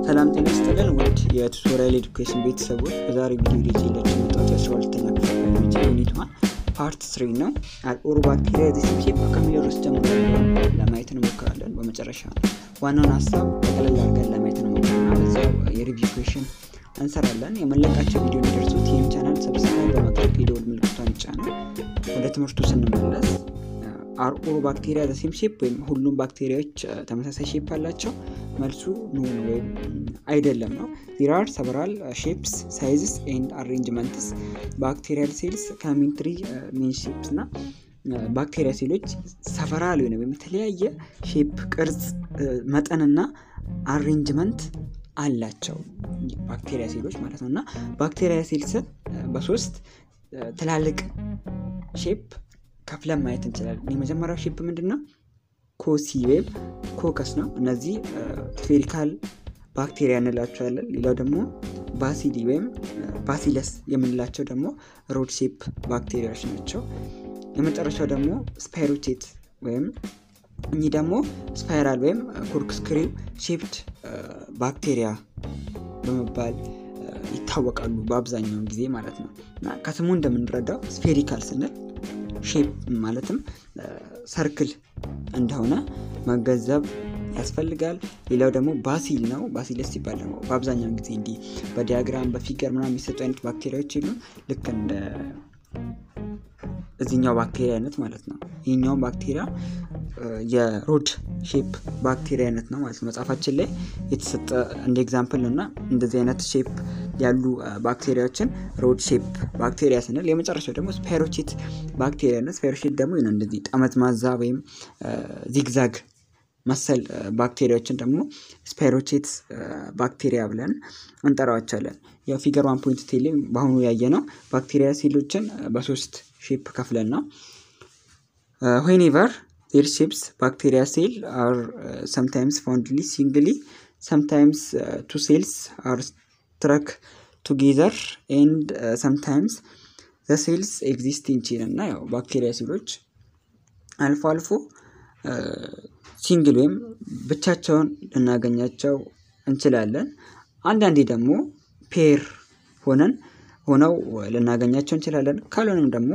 ሰላም ጤና ይስጥልን ውድ የቱቶሪያል ኤዱኬሽን ቤተሰቦች በዛሬ ቪዲዮ ልጅ የላችሁ የመጣሁት የአስራ ሁለተኛ ክፍል ባዮሎጂ ዩኒት ዋን ፓርት ስሪ ነው። አልኦሮ ባክቴሪያ ዚሲፕሴፕ ከሚለው ርዕስ ጀምሮ ለማየት እንሞክራለን። በመጨረሻ ዋናውን ሀሳብ ጠቅለል አድርገን ለማየት እንሞክርና በዛው የሪቪው ኩዌሽን እንሰራለን። የመለቃቸው ቪዲዮ እንዲደርሱት ይህም ቻናል ሰብስክራይብ በማድረግ የደወል ምልክቷን ይጫኑ። ወደ ትምህርቱ ስንመለስ አርኦሮ ባክቴሪያ ዘሴም ሼፕ ወይም ሁሉም ባክቴሪያዎች ተመሳሳይ ሼፕ አላቸው? መልሱ ኖ ወይም አይደለም ነው። ዜር አር ሰቨራል ሼፕስ ሳይዝስ ኤንድ አሬንጅመንትስ ባክቴሪያል ሴልስ ከሚን ትሪ ሜን ሼፕስ እና ባክቴሪያ ሴሎች ሰፈራል ወይም የተለያየ ሼፕ፣ ቅርጽ፣ መጠንና አሬንጅመንት አላቸው ባክቴሪያ ሴሎች ማለት ነው እና ባክቴሪያ ሴልስን በሶስት ትላልቅ ሼፕ ከፍለን ማየት እንችላለን። የመጀመሪያው ሼፕ ምንድን ነው? ኮሲ ወይም ኮከስ ነው። እነዚህ ስፌሪካል ባክቴሪያ እንላቸዋለን። ሌላው ደግሞ ባሲሊ ወይም ባሲለስ የምንላቸው ደግሞ ሮድ ሼፕ ባክቴሪያዎች ናቸው። የመጨረሻው ደግሞ ስፓይሮቼት ወይም እኚህ ደግሞ ስፓይራል ወይም ኮርክስክሪው ሼፕድ ባክቴሪያ በመባል ይታወቃሉ በአብዛኛውን ጊዜ ማለት ነው እና ከስሙ እንደምንረዳው ስፌሪካል ስንል ሼፕ ማለትም ሰርክል እንደሆነ መገንዘብ ያስፈልጋል። ሌላው ደግሞ ባሲል ነው። ባሲለስ ሲባል ደግሞ በአብዛኛውን ጊዜ እንዲህ በዲያግራም በፊገር ምናምን የሚሰጡ አይነት ባክቴሪያዎች የሉም። ልክ እንደ እዚኛው ባክቴሪያ አይነት ማለት ነው። ይህኛውን ባክቴሪያ የሮድ ሼፕ ባክቴሪያ አይነት ነው ማለት ነው። መጽሐፋችን ላይ የተሰጠ እንደ ኤግዛምፕል ነው እና እንደዚህ አይነት ሼፕ ያሉ ባክቴሪያዎችን ሮድ ሼፕ ባክቴሪያ ስንል፣ የመጨረሻው ደግሞ ስፓይሮቼት ባክቴሪያ ነው። ስፓይሮቼት ደግሞ እንደዚህ ጠመዝማዛ ወይም ዚግዛግ መሰል ባክቴሪያዎችን ደግሞ ስፓይሮቼት ባክቴሪያ ብለን እንጠራዋቸዋለን። ያው ፊገር ዋን ፖይንት ቴሌ በአሁኑ ያየ ነው ባክቴሪያ ሴሎችን በሶስት ሼፕ ከፍለን ነው ዌኔቨር ዜር ሼፕስ ባክቴሪያ ሴል አር ሰምታይምስ ፋውንድሊ ሲንግሊ ሰምታይምስ ቱ ሴልስ አር ስትረክ ቱጌዘር ኤንድ ሰምታይምስ ዘ ሴልስ ኤግዚስት ኢንቺን እና ያው ባክቴሪያ ሴሎች አልፎ አልፎ ሲንግል ወይም ብቻቸውን ልናገኛቸው እንችላለን። አንዳንዴ ደግሞ ፔር ሆነን ሆነው ልናገኛቸው እንችላለን። ካልሆነም ደግሞ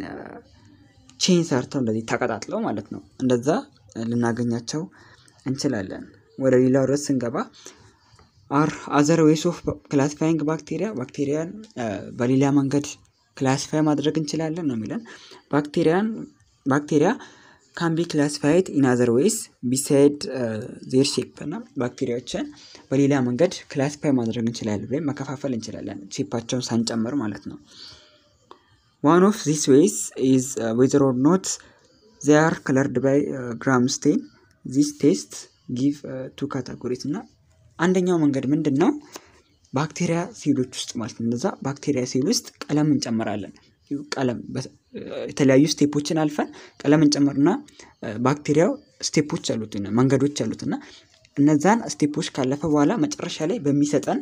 ቼን ሰርተው እንደዚህ ተቀጣጥለው ማለት ነው እንደዛ ልናገኛቸው እንችላለን። ወደ ሌላው ርዕስ ስንገባ አር አዘር ዌይስ ኦፍ ክላሲፋይንግ ባክቴሪያ ባክቴሪያን በሌላ መንገድ ክላሲፋይ ማድረግ እንችላለን ነው የሚለን ባክቴሪያን ባክቴሪያ ካን ቢ ክላሲፋይድ ኢን አዘር ዌይስ ቢሳይድ ዜር ሼፕ እና ባክቴሪያዎችን በሌላ መንገድ ክላሲፋይ ማድረግ እንችላለን ወይም መከፋፈል እንችላለን ሼፓቸውን ሳንጨምር ማለት ነው። ዋን ኦፍ ዚስ ዌይስ ኢዝ ዌዘር ኦር ኖት ዜ አር ከለርድ ባይ ግራም ስቴን ዚስ ቴስት ጊቭ ቱ ካታጎሪስ እና አንደኛው መንገድ ምንድን ነው? ባክቴሪያ ሴሎች ውስጥ ማለት ነው እነዛ ባክቴሪያ ሴል ውስጥ ቀለም እንጨምራለን። ቀለም የተለያዩ ስቴፖችን አልፈን ቀለም እንጨምርና ባክቴሪያው ስቴፖች አሉት መንገዶች አሉት እና እነዛን ስቴፖች ካለፈ በኋላ መጨረሻ ላይ በሚሰጠን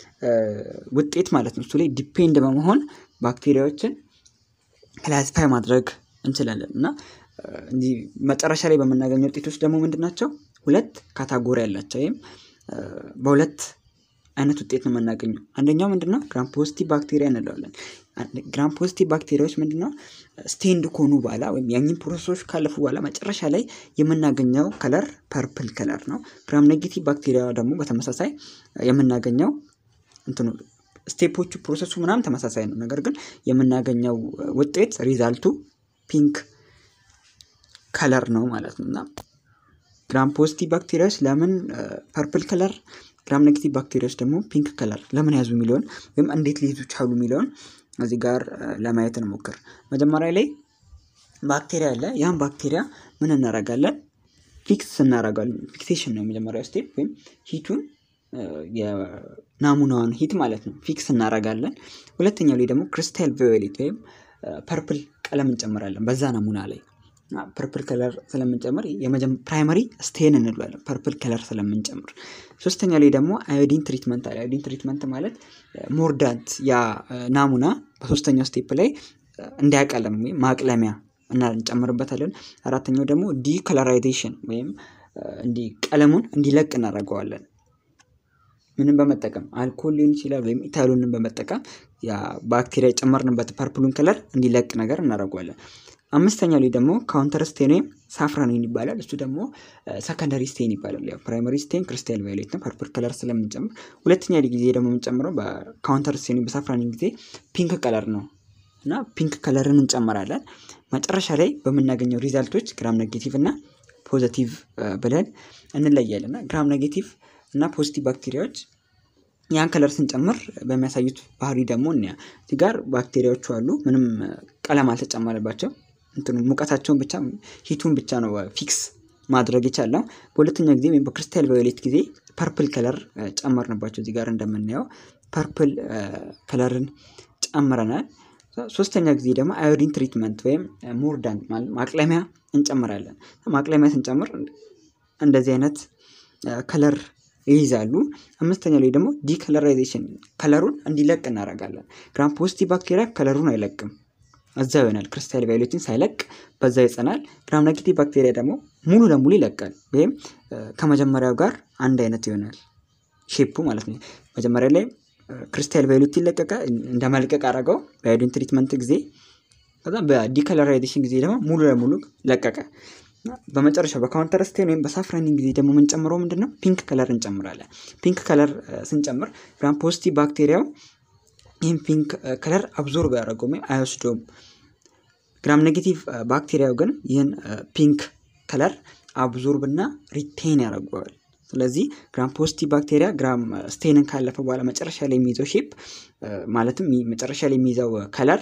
ውጤት ማለት ነው እሱ ላይ ዲፔንድ በመሆን ባክቴሪያዎችን ክላሲፋይ ማድረግ እንችላለን እና እንዲህ መጨረሻ ላይ በምናገኘው ውጤቶች ደግሞ ምንድን ናቸው? ሁለት ካታጎሪ ያላቸው ወይም በሁለት አይነት ውጤት ነው የምናገኘው። አንደኛው ምንድነው ግራም ፖዚቲቭ ባክቴሪያ እንለዋለን። ግራም ፖዚቲቭ ባክቴሪያዎች ምንድነው ስቴንድ ከሆኑ በኋላ ወይም ያኝን ፕሮሰሶች ካለፉ በኋላ መጨረሻ ላይ የምናገኘው ከለር ፐርፕል ከለር ነው። ግራም ኔጌቲቭ ባክቴሪያ ደግሞ በተመሳሳይ የምናገኘው እንትኑ ስቴፖቹ ፕሮሰሱ ምናምን ተመሳሳይ ነው። ነገር ግን የምናገኘው ውጤት ሪዛልቱ ፒንክ ከለር ነው ማለት ነው እና ግራም ፖዚቲቭ ባክቴሪያዎች ለምን ፐርፕል ከለር ግራም ኔጌቲቭ ባክቴሪያዎች ደግሞ ፒንክ ከለር ለምን ያዙ የሚለውን ወይም እንዴት ሊይዙ ቻሉ የሚለውን እዚህ ጋር ለማየት እንሞክር። መጀመሪያ ላይ ባክቴሪያ አለ። ያን ባክቴሪያ ምን እናደርጋለን? ፊክስ እናደርጋለን። ፊክሴሽን ነው የመጀመሪያው ስቴፕ ወይም ሂቱን የናሙናዋን ሂት ማለት ነው ፊክስ እናደርጋለን። ሁለተኛው ላይ ደግሞ ክሪስታል ቫዮሌት ወይም ፐርፕል ቀለም እንጨምራለን በዛ ናሙና ላይ ፐርፕል ከለር ስለምንጨምር ፕራይመሪ ስቴን እንለዋለን ፐርፕል ከለር ስለምንጨምር። ሶስተኛ ላይ ደግሞ አዮዲን ትሪትመንት አለ። አዮዲን ትሪትመንት ማለት ሞርዳንት ያ ናሙና በሶስተኛው ስቴፕ ላይ እንዲያቀለም ወይም ማቅለሚያ እና እንጨምርበታለን። አራተኛው ደግሞ ዲከለራይዜሽን ወይም እንዲ ቀለሙን እንዲለቅ እናደርገዋለን። ምንን በመጠቀም አልኮል ሊሆን ይችላል ወይም ኢታሎንን በመጠቀም ያ ባክቴሪያ የጨመርንበት ፐርፕሉን ከለር እንዲለቅ ነገር እናደርገዋለን። አምስተኛው ላይ ደግሞ ካውንተር ስቴን ወይም ሳፍራኒን ይባላል። እሱ ደግሞ ሰከንደሪ ስቴን ይባላል። ያው ፕራይመሪ ስቴን ክሪስታል ቫዮሌት ነው፣ ፐርፕል ከለር ስለምንጨምር። ሁለተኛ ጊዜ ደግሞ የምንጨምረው በካውንተር ስቴን በሳፍራኒን ጊዜ ፒንክ ከለር ነው እና ፒንክ ከለርን እንጨምራለን። መጨረሻ ላይ በምናገኘው ሪዛልቶች ግራም ኔጌቲቭ እና ፖዘቲቭ ብለን እንለያለን እና ግራም ኔጌቲቭ እና ፖዚቲቭ ባክቴሪያዎች ያን ከለር ስንጨምር በሚያሳዩት ባህሪ ደግሞ እንያ እዚህ ጋር ባክቴሪያዎቹ አሉ። ምንም ቀለም አልተጨመረባቸው እንትኑ ሙቀታቸውን ብቻ ሂቱን ብቻ ነው ፊክስ ማድረግ የቻልነው። በሁለተኛ ጊዜ ወይም በክሪስታል ቫዮሌት ጊዜ ፐርፕል ከለር ጨመርንባቸው። እዚህ ጋር እንደምናየው ፐርፕል ከለርን ጨምረናል። ሶስተኛ ጊዜ ደግሞ አዮዲን ትሪትመንት ወይም ሞርዳን ማቅለሚያ እንጨምራለን። ማቅለሚያ ስንጨምር እንደዚህ አይነት ከለር ይይዛሉ። አምስተኛ ላይ ደግሞ ዲከለራይዜሽን ከለሩን እንዲለቅ እናደርጋለን። ግራም ፖዚቲቭ ባክቴሪያ ከለሩን አይለቅም፣ እዛው ይሆናል። ክሪስታል ቫዮሌትን ሳይለቅ በዛ ይጸናል። ግራም ኔጌቲቭ ባክቴሪያ ደግሞ ሙሉ ለሙሉ ይለቃል፣ ወይም ከመጀመሪያው ጋር አንድ አይነት ይሆናል ሼፑ ማለት ነው። መጀመሪያ ላይ ክሪስታል ቫዮሌት ይለቀቀ እንደ መልቀቅ አደረገው በአዮዲን ትሪትመንት ጊዜ። ከዛ በዲከለራይዜሽን ጊዜ ደግሞ ሙሉ ለሙሉ ለቀቀ። በመጨረሻው በካውንተር ስቴን ወይም በሳፍራኒን ጊዜ ደግሞ የምንጨምረው ምንድን ነው? ፒንክ ከለር እንጨምራለን። ፒንክ ከለር ስንጨምር ግራም ፖዚቲቭ ባክቴሪያው ይህም ፒንክ ከለር አብዞርብ ያደረገው ወይም አይወስደውም። ግራም ኔጌቲቭ ባክቴሪያው ግን ይህን ፒንክ ከለር አብዞርብ እና ሪቴን ያደርገዋል። ስለዚህ ግራም ፖዚቲቭ ባክቴሪያ ግራም ስቴንን ካለፈ በኋላ መጨረሻ ላይ የሚይዘው ሼፕ ማለትም መጨረሻ ላይ የሚይዘው ከለር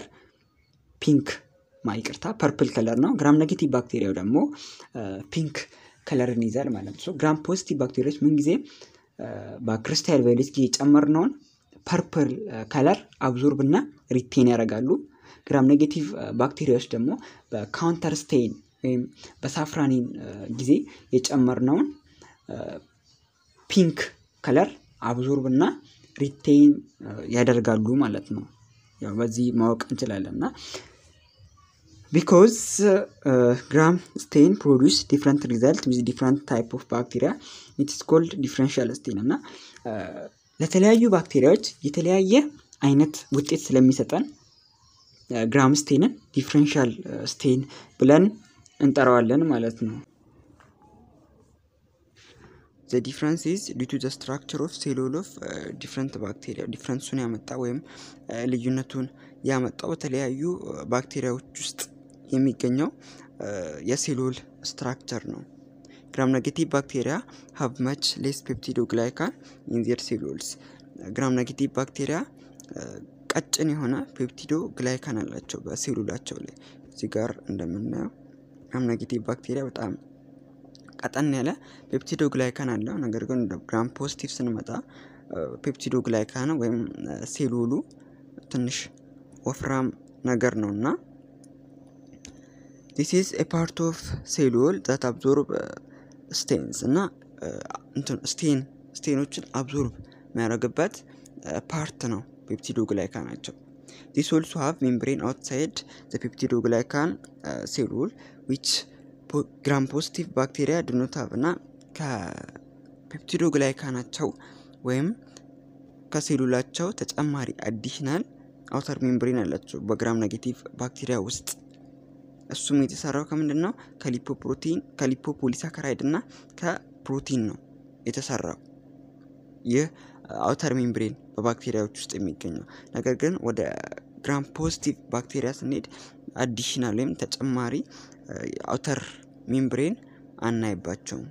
ፒንክ ይቅርታ ፐርፕል ከለር ነው። ግራም ኔጌቲቭ ባክቴሪያው ደግሞ ፒንክ ከለርን ይዛል ማለት ነው። ግራም ፖዚቲቭ ባክቴሪያዎች ምንጊዜ በክሪስታል ቫዮሌት ጊዜ የጨመርነውን ፐርፕል ከለር አብዞርብ እና ሪቴን ያደርጋሉ። ግራም ኔጌቲቭ ባክቴሪያዎች ደግሞ በካውንተር ስቴን ወይም በሳፍራኒን ጊዜ የጨመርነውን ፒንክ ከለር አብዞርብ እና ሪቴን ያደርጋሉ ማለት ነው። ያው በዚህ ማወቅ እንችላለን እና ቢኮዝ ግራም ስቴን ፕሮዲስ ዲፍረንት ሪዛልት ዊዝ ዲፍረንት ታይፕ ኦፍ ባክቴሪያ ኢትስ ኮልድ ዲፍረንሻል ስቴን እና ለተለያዩ ባክቴሪያዎች የተለያየ አይነት ውጤት ስለሚሰጠን ግራም ስቴንን ዲፍረንሻል ስቴን ብለን እንጠራዋለን ማለት ነው። ዘ ዲፍረንስ ኢዝ ዲው ቱ ዘ ስትራክቸር ኦፍ ሴሉል ኦፍ ዲፍረንት ባክቴሪያ ዲፍረንሱን ያመጣ ወይም ልዩነቱን ያመጣው በተለያዩ ባክቴሪያዎች ውስጥ የሚገኘው የሴሉል ስትራክቸር ነው። ግራም ኔጌቲቭ ባክቴሪያ ሀብ መች ሌስ ፔፕቲዶ ግላይካን ኢን ዜር ሴሉልስ። ግራም ኔጌቲቭ ባክቴሪያ ቀጭን የሆነ ፔፕቲዶ ግላይካን አላቸው በሴሉላቸው ላይ። እዚህ ጋር እንደምናየው ግራም ኔጌቲቭ ባክቴሪያ በጣም ቀጠን ያለ ፔፕቲዶ ግላይካን አለው። ነገር ግን ግራም ፖዚቲቭ ስንመጣ ፔፕቲዶ ግላይካን ወይም ሴሉሉ ትንሽ ወፍራም ነገር ነው እና ዲስ ኢዝ ኤ ፓርት ኦፍ ሴሉል ዛት አብዞርብ ስቴንስ እና ስቴን ስቴኖችን አብዞርብ የሚያደርግበት ፓርት ነው ፔፕቲዶ ግላይካ ናቸው። ዲስ ኦልሶ ሃቭ ሜምብሬን አውትሳይድ ዘ ፔፕቲዶ ግላይካን ሴሉል ዊች ግራም ፖዚቲቭ ባክቴሪያ ድኖት ሃቭ እና ከፔፕቲዶ ግላይካናቸው ወይም ከሴሉላቸው ተጨማሪ አዲሽናል አውተር ሜምብሬን አላቸው በግራም ኔጌቲቭ ባክቴሪያ ውስጥ እሱም የተሰራው ከምንድን ነው? ከሊፖፕሮቲን ከሊፖፖሊሳካራይድ እና ከፕሮቲን ነው የተሰራው ይህ አውተር ሜምብሬን በባክቴሪያዎች ውስጥ የሚገኘው። ነገር ግን ወደ ግራም ፖዚቲቭ ባክቴሪያ ስንሄድ አዲሽናል ወይም ተጨማሪ አውተር ሜምብሬን አናይባቸውም።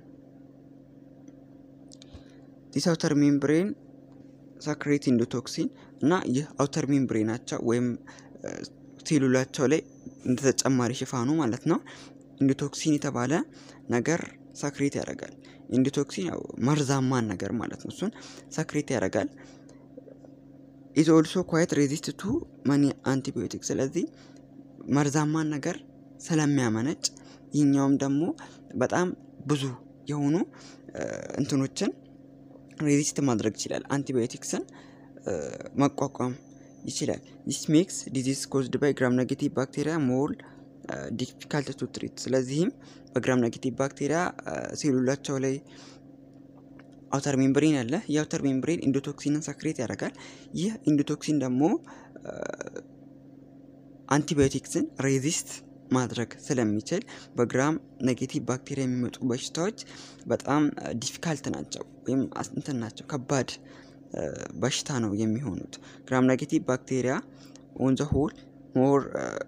ዲስ አውተር ሜምብሬን ሳክሬት ኢንዶቶክሲን እና ይህ አውተር ሜምብሬናቸው ወይም ሴሉላቸው ላይ እንደ ተጨማሪ ሽፋኑ ማለት ነው ኢንዶቶክሲን የተባለ ነገር ሳክሬት ያደርጋል። ኢንዶቶክሲን ያው መርዛማን ነገር ማለት ነው። እሱን ሳክሬት ያደርጋል። ኢዝ ኦልሶ ኳይት ሬዚስት ቱ መኒ አንቲቢዮቲክ። ስለዚህ መርዛማን ነገር ስለሚያመነጭ ይህኛውም ደግሞ በጣም ብዙ የሆኑ እንትኖችን ሬዚስት ማድረግ ይችላል። አንቲባዮቲክስን መቋቋም ይችላል። ዲስ ሜክስ ዲዚዝ ኮዝድ ባይ ግራም ኔጌቲቭ ባክቴሪያ ሞር ዲፊካልት ቱ ትሪት። ስለዚህም በግራም ኔጌቲቭ ባክቴሪያ ሴሉላቸው ላይ አውተር ሜምብሬን አለ። የአውተር ሜምብሬን ኢንዶቶክሲንን ሰክሬት ያደርጋል። ይህ ኢንዶቶክሲን ደግሞ አንቲባዮቲክስን ሬዚስት ማድረግ ስለሚችል በግራም ኔጌቲቭ ባክቴሪያ የሚመጡ በሽታዎች በጣም ዲፊካልት ናቸው ወይም እንትን ናቸው፣ ከባድ በሽታ ነው የሚሆኑት። ግራም ኔጌቲቭ ባክቴሪያ ኦን ዘ ሆል ሞር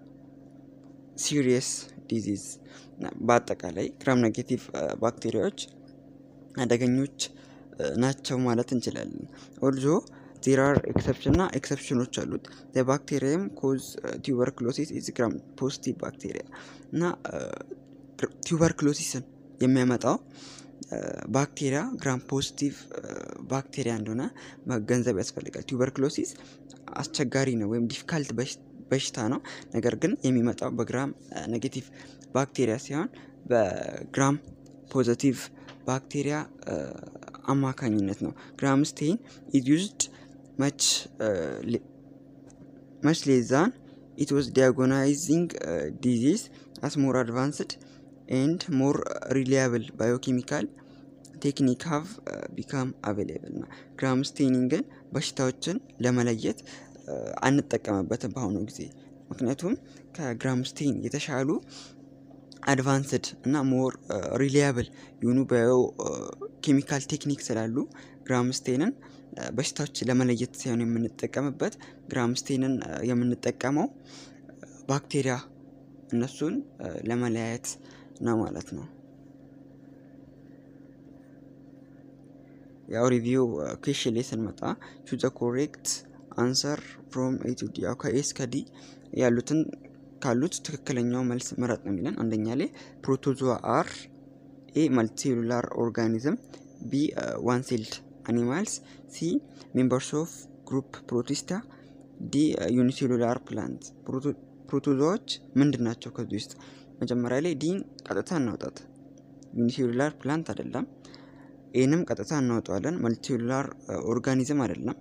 ሲሪየስ ዲዚዝ በአጠቃላይ ግራም ኔጌቲቭ ባክቴሪያዎች አደገኞች ናቸው ማለት እንችላለን። ኦልዞ ዜር አር ኤክሰፕሽን እና ኤክሰፕሽኖች አሉት። ባክቴሪያም ኮዝ ቱበርክሎሲስ ኢዝ ግራም ፖዚቲቭ ባክቴሪያ እና ቱበርክሎሲስን የሚያመጣው ባክቴሪያ ግራም ፖዚቲቭ ባክቴሪያ እንደሆነ መገንዘብ ያስፈልጋል። ቱበርክሎሲስ አስቸጋሪ ነው ወይም ዲፊካልት በሽታ ነው። ነገር ግን የሚመጣው በግራም ኔጌቲቭ ባክቴሪያ ሲሆን በግራም ፖዘቲቭ ባክቴሪያ አማካኝነት ነው። ግራም ስቴን ኢዝ ዩዝድ መች መች ሌዛን ኢት ዋዝ ዲያጎናይዚንግ ዲዚዝ አስ ሞር አድቫንስድ ኤንድ ሞር ሪሊያብል ባዮኬሚካል ቴክኒክ ሃቭ ቢካም አቬሌብል ነው። ግራም ስቴኒንግን በሽታዎችን ለመለየት አንጠቀምበትም በአሁኑ ጊዜ ምክንያቱም ከግራም ስቴን የተሻሉ አድቫንስድ እና ሞር ሪሊያብል የሆኑ ባዮ ኬሚካል ቴክኒክ ስላሉ ግራምስቴንን በሽታዎች ለመለየት ሳይሆን የምንጠቀምበት ግራምስቴንን የምንጠቀመው ባክቴሪያ እነሱን ለመለያየት ነው ማለት ነው። ያው ሪቪው ኩዌሽን ላይ ስንመጣ ቹ ዘ ኮሬክት አንሰር ፍሮም ኤ ቱ ዲ ያው ከኤ እስከ ዲ ያሉትን ካሉት ትክክለኛው መልስ ምረጥ ነው የሚለን። አንደኛ ላይ ፕሮቶዞዋ አር ኤ መልቲሴሉላር ኦርጋኒዝም ቢ ዋን ሴልድ አኒማልስ ሲ ሜምበርስ ኦፍ ግሩፕ ፕሮቲስታ ዲ ዩኒሴሉላር ፕላንት። ፕሮቶዞዎች ምንድን ናቸው? ከዚህ ውስጥ መጀመሪያ ላይ ዲን ቀጥታ እናውጣት። ዩኒሴሉላር ፕላንት አይደለም። ኤንም ቀጥታ እናወጣዋለን። መልቲሴሉላር ኦርጋኒዝም አይደለም።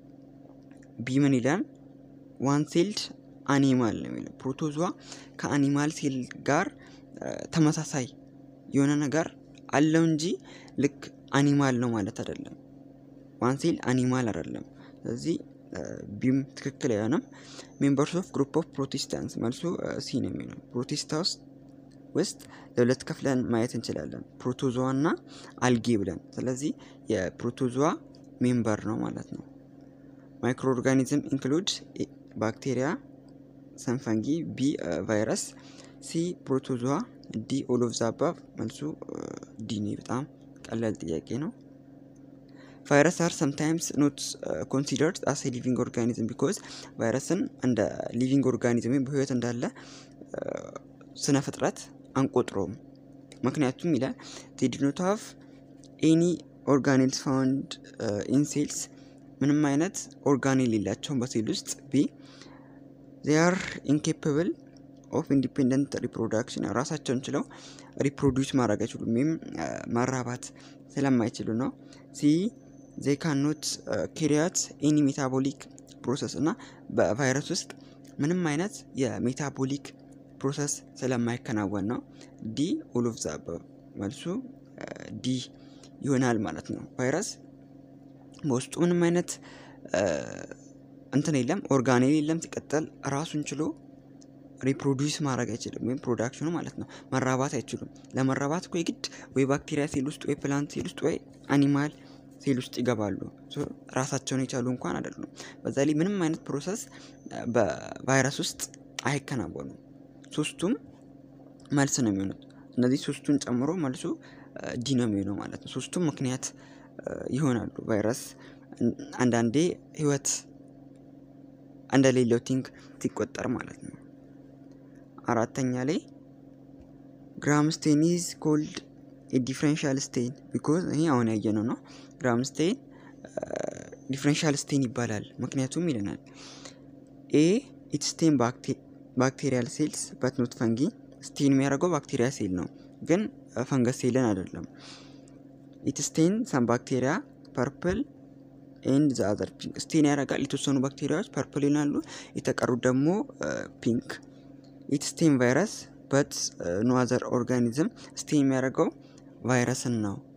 ቢ ምን ይላል? ዋን ሴልድ አኒማል ነው የሚለው። ፕሮቶዞዋ ከአኒማል ሴል ጋር ተመሳሳይ የሆነ ነገር አለው እንጂ ልክ አኒማል ነው ማለት አይደለም። ዋን ሴል አኒማል አይደለም። ስለዚህ ቢም ትክክል አይሆንም። ሜምበርስ ኦፍ ግሩፕ ኦፍ ፕሮቴስታንስ መልሱ ሲ ነው የሚለው። ፕሮቴስታ ውስጥ ውስጥ ለሁለት ከፍለን ማየት እንችላለን፣ ፕሮቶዞዋ እና አልጌ ብለን። ስለዚህ የፕሮቶዞዋ ሜምበር ነው ማለት ነው። ማይክሮ ኦርጋኒዝም ኢንክሉድ ባክቴሪያ፣ ሰንፈንጊ፣ ቢ ቫይረስ፣ ሲ ፕሮቶዞዋ፣ ዲ ኦል ኦፍ ዘ አባቭ። መልሱ ዲ ነው። በጣም ቀላል ጥያቄ ነው። ቫይረስ አር ሰምታይምስ ኖት ኮንሲደርድ አስ ሊቪንግ ኦርጋኒዝም ቢኮዝ ቫይረስን እንደ ሊቪንግ ኦርጋኒዝም ወይም በህይወት እንዳለ ስነ ፍጥረት አንቆጥሮም። ምክንያቱም ይላል ዜ ዲ ኖት ሃቭ ኤኒ ኦርጋኔልስ ፋውንድ ኢን ሴልስ ምንም አይነት ኦርጋኔል የላቸውም በሴል ውስጥ። ቢ ዜ አር ኢንኬፕብል ኦፍ ኢንዲፔንደንት ሪፕሮዳክሽን ራሳቸውን ችለው ሪፕሮዲውስ ማድረግ አይችሉም ወይም መራባት ስለማይችሉ ነው። ሲ ዜ ካኖት ኬሪያት ኤኒ ሜታቦሊክ ፕሮሰስ እና በቫይረስ ውስጥ ምንም አይነት የሜታቦሊክ ፕሮሰስ ስለማይከናወን ነው። ዲ ኦል ኦፍ ዘ አባቭ መልሱ ዲ ይሆናል ማለት ነው። ቫይረስ በውስጡ ምንም አይነት እንትን የለም፣ ኦርጋኔል የለም። ሲቀጠል ራሱን ችሎ ሪፕሮዲውስ ማድረግ አይችልም፣ ወይም ፕሮዳክሽኑ ማለት ነው። መራባት አይችሉም። ለመራባት እኮ የግድ ወይ ባክቴሪያ ሴል ውስጥ ወይ ፕላንት ሴል ውስጥ ወይ አኒማል ሴል ውስጥ ይገባሉ። ራሳቸውን የቻሉ እንኳን አይደሉም። በዛ ላይ ምንም አይነት ፕሮሰስ በቫይረስ ውስጥ አይከናወኑም። ሶስቱም መልስ ነው የሚሆኑት። እነዚህ ሶስቱን ጨምሮ መልሱ ዲ ነው የሚሆነው ማለት ነው። ሶስቱም ምክንያት ይሆናሉ። ቫይረስ አንዳንዴ ህይወት እንደሌለው ቲንክ ሲቆጠር ማለት ነው። አራተኛ ላይ ግራም ስቴን ኢዝ ኮልድ ዲፍረንሻል ስቴን ቢኮዝ ይሄ አሁን ያየነው ነው። ግራም ስቴን ዲፍረንሻል ስቴን ይባላል ምክንያቱም ይለናል ኤ ኢት ስቴን ባክቴሪያል ሴልስ በት ኖት ፈንጊ ስቴን የሚያደርገው ባክቴሪያ ሴል ነው፣ ግን ፈንገስ ሴልን አይደለም። ኢት ስቴን ሰም ባክቴሪያ ፐርፕል ኤንድ ዘ አዘር ፒንክ ስቴን ያደርጋል። የተወሰኑ ባክቴሪያዎች ፐርፕል ይሆናሉ፣ የተቀሩት ደግሞ ፒንክ። ኢት ስቴን ቫይረስ በት ኖ አዘር ኦርጋኒዝም ስቴን የሚያደርገው ቫይረስን ነው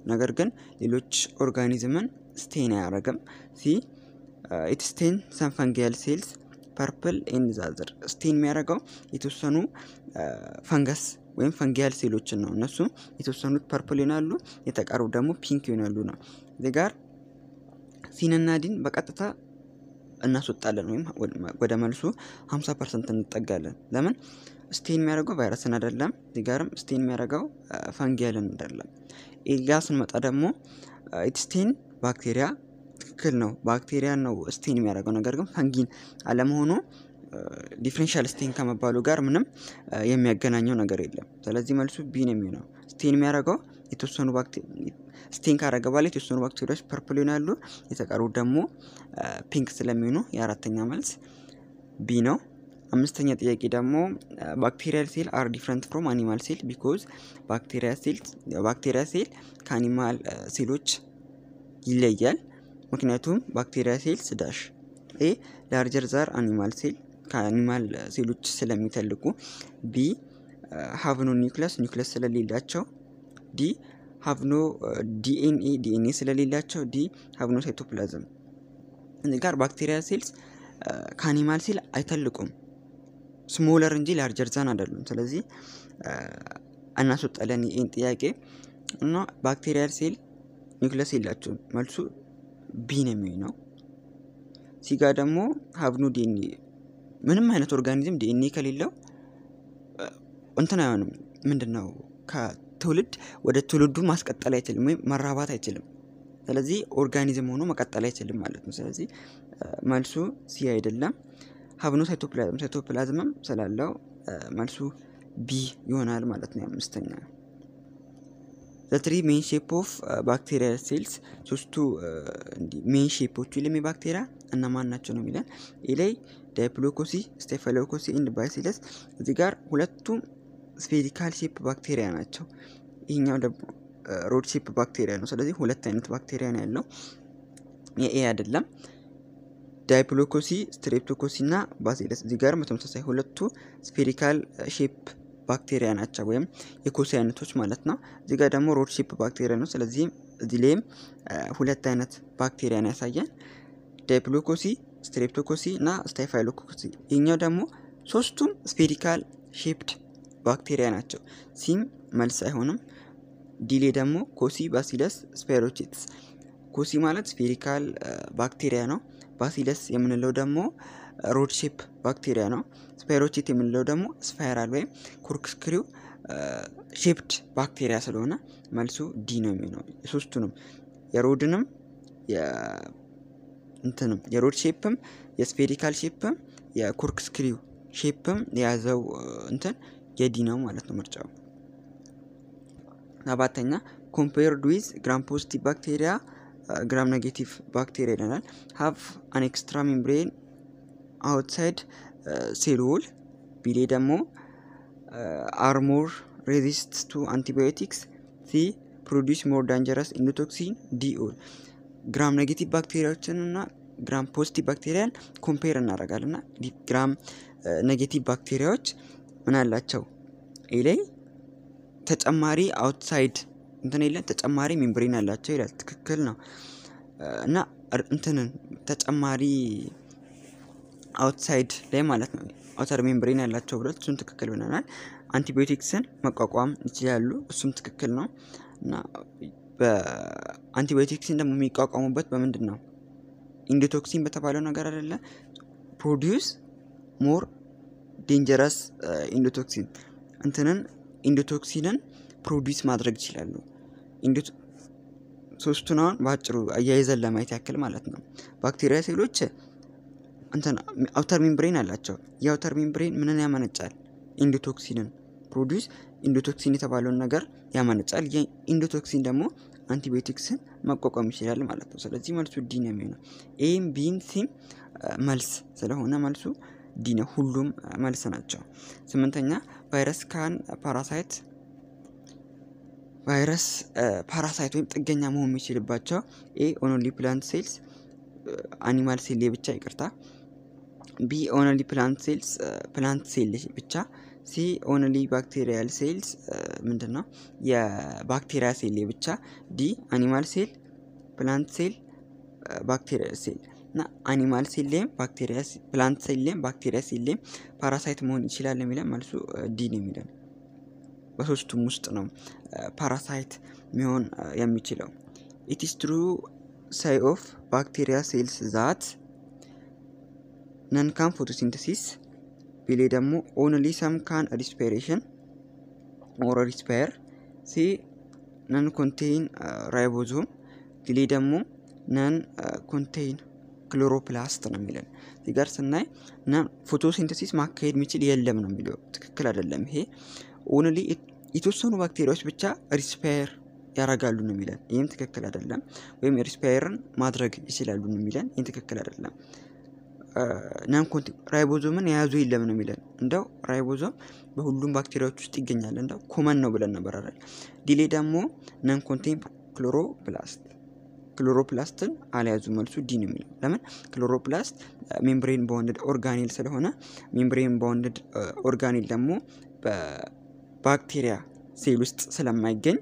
ነገር ግን ሌሎች ኦርጋኒዝምን ስቴን አያደርግም። ሲ ኢት ስቴን ሰም ፈንጊያል ሴልስ ፐርፕል ኤንድ ዛዘር ስቴን የሚያደርገው የተወሰኑ ፈንገስ ወይም ፈንጊያል ሴሎችን ነው። እነሱም የተወሰኑት ፐርፕል ይሆናሉ፣ የተቀሩ ደግሞ ፒንክ ይሆናሉ ነው። እዚህ ጋር ሲንና ዲን በቀጥታ እናስወጣለን ወይም ወደ መልሱ 50 ፐርሰንት እንጠጋለን። ለምን ስቴን የሚያደርገው ቫይረስን አይደለም። እዚህ ጋርም ስቴን የሚያደርገው ፈንጊያልን አይደለም። ኤጋ ስንመጣ ደግሞ ኢትስቴን ባክቴሪያ ትክክል ነው። ባክቴሪያ ነው ስቴን የሚያደርገው ነገር ግን ፈንጊን አለመሆኑ ዲፍሬንሻል ስቴን ከመባሉ ጋር ምንም የሚያገናኘው ነገር የለም። ስለዚህ መልሱ ቢ ነው የሚሆነው። ስቴን የሚያደርገው የተወሰኑ ስቴን ካረገ በኋላ የተወሰኑ ባክቴሪያዎች ፐርፕል ይሆናሉ፣ የተቀሩት ደግሞ ፒንክ ስለሚሆኑ የአራተኛ መልስ ቢ ነው። አምስተኛ ጥያቄ ደግሞ ባክቴሪያል ሴል አር ዲፍረንት ፍሮም አኒማል ሴል ቢኮዝ ባክቴሪያ ሴል ከአኒማል ሴሎች ይለያል። ምክንያቱም ባክቴሪያ ሴልስ ዳሽ ኤ ላርጀር ዛር አኒማል ሴል ከአኒማል ሴሎች ስለሚተልቁ፣ ቢ ሀቭኖ ኒውክለስ ኒውክለስ ስለሌላቸው፣ ዲ ሀቭኖ ዲኤንኤ ዲኤንኤ ስለሌላቸው፣ ዲ ሀቭኖ ሳይቶፕላዝም። እዚህ ጋር ባክቴሪያ ሴልስ ከአኒማል ሴል አይተልቁም ስሞለር እንጂ ላርጀር ዛን አይደሉም። ስለዚህ እናስወጣለን ይህን ጥያቄ እና ባክቴሪያል ሴል ኒውክለስ የላቸውም። መልሱ ቢ ነው የሚሆነው። ሲጋ ደግሞ ሀብኑ ዲኤንኤ ምንም አይነት ኦርጋኒዝም ዲኤንኤ ከሌለው እንትን አይሆንም። ምንድን ነው ከትውልድ ወደ ትውልዱ ማስቀጠል አይችልም ወይም መራባት አይችልም። ስለዚህ ኦርጋኒዝም ሆኖ መቀጠል አይችልም ማለት ነው። ስለዚህ መልሱ ሲ አይደለም። ሀብኖ ሳይቶፕላዝም ሳይቶፕላዝምም ስላለው መልሱ ቢ ይሆናል ማለት ነው። አምስተኛ ዘትሪ ሜን ሼፕ ኦፍ ባክቴሪያል ሴልስ ሶስቱ ሜን ሼፖቹ ይለም የባክቴሪያ እነማን ናቸው ነው የሚለን። ይህ ላይ ዳይፕሎኮሲ፣ ስቴፋይሎኮሲ ኤንድ ባሲለስ እዚህ ጋር ሁለቱም ስፌሪካል ሼፕ ባክቴሪያ ናቸው። ይህኛው ደግሞ ሮድ ሼፕ ባክቴሪያ ነው። ስለዚህ ሁለት አይነት ባክቴሪያ ነው ያለው፣ የኤ አይደለም። ዳይፕሎኮሲ ስትሬፕቶኮሲ እና ባሲለስ እዚህ ጋር በተመሳሳይ ሁለቱ ስፌሪካል ሼፕ ባክቴሪያ ናቸው ወይም የኮሲ አይነቶች ማለት ነው። እዚህ ጋር ደግሞ ሮድ ሼፕ ባክቴሪያ ነው። ስለዚህ እዚህ ላይም ሁለት አይነት ባክቴሪያን ያሳያል። ዳይፕሎኮሲ፣ ስትሬፕቶኮሲ እና ስታይፋይሎኮሲ። ይህኛው ደግሞ ሶስቱም ስፌሪካል ሼፕድ ባክቴሪያ ናቸው። ሲም መልስ አይሆንም። ዲሌ ደግሞ ኮሲ፣ ባሲለስ፣ ስፓይሮቺትስ። ኮሲ ማለት ስፌሪካል ባክቴሪያ ነው። ባሲለስ የምንለው ደግሞ ሮድ ሼፕ ባክቴሪያ ነው። ስፓይሮቺት የምንለው ደግሞ ስፓይራል ወይም ኮርክስክሪው ሼፕድ ባክቴሪያ ስለሆነ መልሱ ዲ ነው የሚሆነው። የሶስቱንም የሮድንም እንትንም የሮድ ሼፕም የስፌሪካል ሼፕም የኮርክስክሪው ሼፕም የያዘው እንትን የዲ ነው ማለት ነው ምርጫው። ሰባተኛ ኮምፔርድ ዊዝ ግራም ፖዚቲቭ ባክቴሪያ ግራም ኔጌቲቭ ባክቴሪያ ይለናል። ሀቭ አን ኤክስትራ ሜምብሬን አውትሳይድ ሴል ዎል ቢሌ ደግሞ አርሞር ሬዚስት ቱ አንቲባዮቲክስ ሲ ፕሮዲስ ሞር ዳንጀረስ ኢንዶቶክሲን ዲ ኦል ግራም ኔጌቲቭ ባክቴሪያዎችን እና ግራም ፖዚቲቭ ባክቴሪያን ኮምፔር እናደርጋለን እና ግራም ኔጌቲቭ ባክቴሪያዎች ምን አላቸው? ኤ ላይ ተጨማሪ አውትሳይድ እንትን የለን ተጨማሪ ሜምብሬን አላቸው ይላል። ትክክል ነው እና እንትንን ተጨማሪ አውትሳይድ ላይ ማለት ነው አውተር ሜምብሬን ያላቸው ብለት እሱም ትክክል ብለናል። አንቲባዮቲክስን መቋቋም ይችላሉ፣ እሱም ትክክል ነው እና በአንቲባዮቲክስን ደግሞ የሚቋቋሙበት በምንድን ነው? ኢንዶቶክሲን በተባለው ነገር አይደለ? ፕሮዲውስ ሞር ዴንጀረስ ኢንዶቶክሲን እንትንን ኢንዶቶክሲንን ፕሮዲውስ ማድረግ ይችላሉ። ሶስቱን አሁን በአጭሩ አያይዘን ለማየት ያክል ማለት ነው። ባክቴሪያ ሴሎች እንትን አውተር ሜምብሬን አላቸው። የአውተር ሜምብሬን ምንን ያመነጫል? ኢንዶቶክሲንን ፕሮዲውስ ኢንዶቶክሲን የተባለውን ነገር ያመነጫል። የኢንዶቶክሲን ደግሞ አንቲባዮቲክስን መቋቋም ይችላል ማለት ነው። ስለዚህ መልሱ ዲ ነው የሚሆነው። ኤም ቢም ሲም መልስ ስለሆነ መልሱ ዲ ነው። ሁሉም መልስ ናቸው። ስምንተኛ ቫይረስ ካን ፓራሳይት ቫይረስ ፓራሳይት ወይም ጥገኛ መሆን የሚችልባቸው ኤ ኦንሊ ፕላንት ሴልስ አኒማል ሴል ብቻ ይቅርታ፣ ቢ ኦንሊ ፕላንት ሴልስ ፕላንት ሴል ብቻ፣ ሲ ኦንሊ ባክቴሪያል ሴልስ ምንድን ነው? የባክቴሪያ ሴል ብቻ። ዲ አኒማል ሴል፣ ፕላንት ሴል፣ ባክቴሪያ ሴል እና አኒማል ሴል ላይም ባክቴሪያ ፕላንት ሴል ላይም ባክቴሪያ ሴል ላይም ፓራሳይት መሆን ይችላል የሚለን መልሱ ዲ ነው የሚለን። በሶስቱም ውስጥ ነው ፓራሳይት ሚሆን የሚችለው። ኢትስ ትሩ ሳይ ኦፍ ባክቴሪያ ሴልስ ዛት ነን ካን ፎቶሲንተሲስ ቢሌ ደግሞ ኦንሊ ሰም ካን ሪስፓይሬሽን ኦር ሪስፓየር ሲ ነን ኮንቴይን ራይቦዞም ዲሌ ደግሞ ነን ኮንቴይን ክሎሮፕላስት ነው የሚለን። እዚህ ጋር ስናይ ፎቶሲንተሲስ ማካሄድ የሚችል የለም ነው የሚለው። ትክክል አይደለም። ይሄ ኦንሊ የተወሰኑ ባክቴሪያዎች ብቻ ሪስፓየር ያደርጋሉ ነው የሚለን። ይህም ትክክል አይደለም። ወይም ሪስፓየርን ማድረግ ይችላሉ ነው የሚለን። ይህም ትክክል አይደለም። ናን ራይቦዞምን የያዙ የለም ነው የሚለን። እንደው ራይቦዞም በሁሉም ባክቴሪያዎች ውስጥ ይገኛል። እንደው ኮመን ነው ብለን ነበር አይደል? ዲሌ ደግሞ ናን ኮንቴን ክሎሮፕላስት ክሎሮፕላስትን አልያዙ። መልሱ ዲ ነው የሚለው። ለምን? ክሎሮፕላስት ሜምብሬን ባውንድድ ኦርጋኒል ስለሆነ ሜምብሬን ባውንድድ ኦርጋኒል ደግሞ በባክቴሪያ ሴል ውስጥ ስለማይገኝ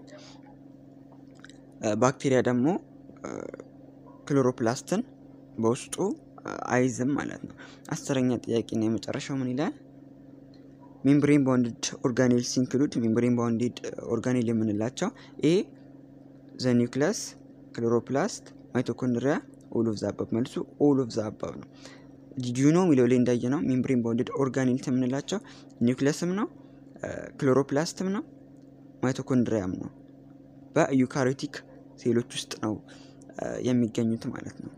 ባክቴሪያ ደግሞ ክሎሮፕላስትን በውስጡ አይዝም ማለት ነው። አስረኛ ጥያቄ ነው የመጨረሻው ምን ይላል? ሜምብሬን ባውንድድ ኦርጋኒል ሲንክሉድ ሜምብሬን ባውንድድ ኦርጋኒል የምንላቸው ኤ ዘ ኒውክለስ ክሎሮፕላስት ማይቶኮንድሪያ ኦል ኦፍ ዘ አባብ መልሱ ኦል ኦፍ ዘ አባብ ነው። ዲዩ ነው የሚለው ላይ እንዳየ ነው ሜምብሬን ባውንድድ ኦርጋኒል የምንላቸው ኒውክለስም ነው ክሎሮፕላስትም ነው ማይቶኮንድሪያም ነው። በዩካሪዮቲክ ሴሎች ውስጥ ነው የሚገኙት ማለት ነው።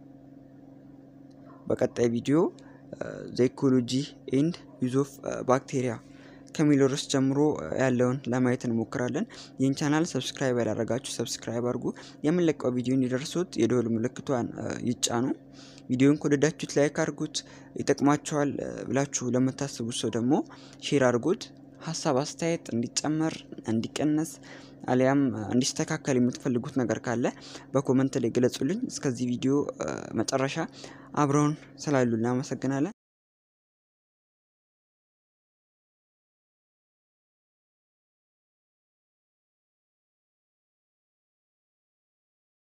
በቀጣይ ቪዲዮ ዘ ኢኮሎጂ ኤንድ ዩዝ ኦፍ ባክቴሪያ ከሚለው ርዕስ ጀምሮ ያለውን ለማየት እንሞክራለን። ይህን ቻናል ሰብስክራይብ ያላረጋችሁ ሰብስክራይብ አድርጉ። የምንለቀው ቪዲዮ እንዲደርሱት የደወል ምልክቷን ይጫኑ። ቪዲዮን ከወደዳችሁት ላይክ አድርጉት። ይጠቅማችኋል ብላችሁ ለምታስቡት ሰው ደግሞ ሼር አድርጉት። ሀሳብ አስተያየት እንዲጨመር እንዲቀነስ አሊያም እንዲስተካከል የምትፈልጉት ነገር ካለ በኮመንት ላይ ገለጹልኝ። እስከዚህ ቪዲዮ መጨረሻ አብረውን ስላሉ እናመሰግናለን።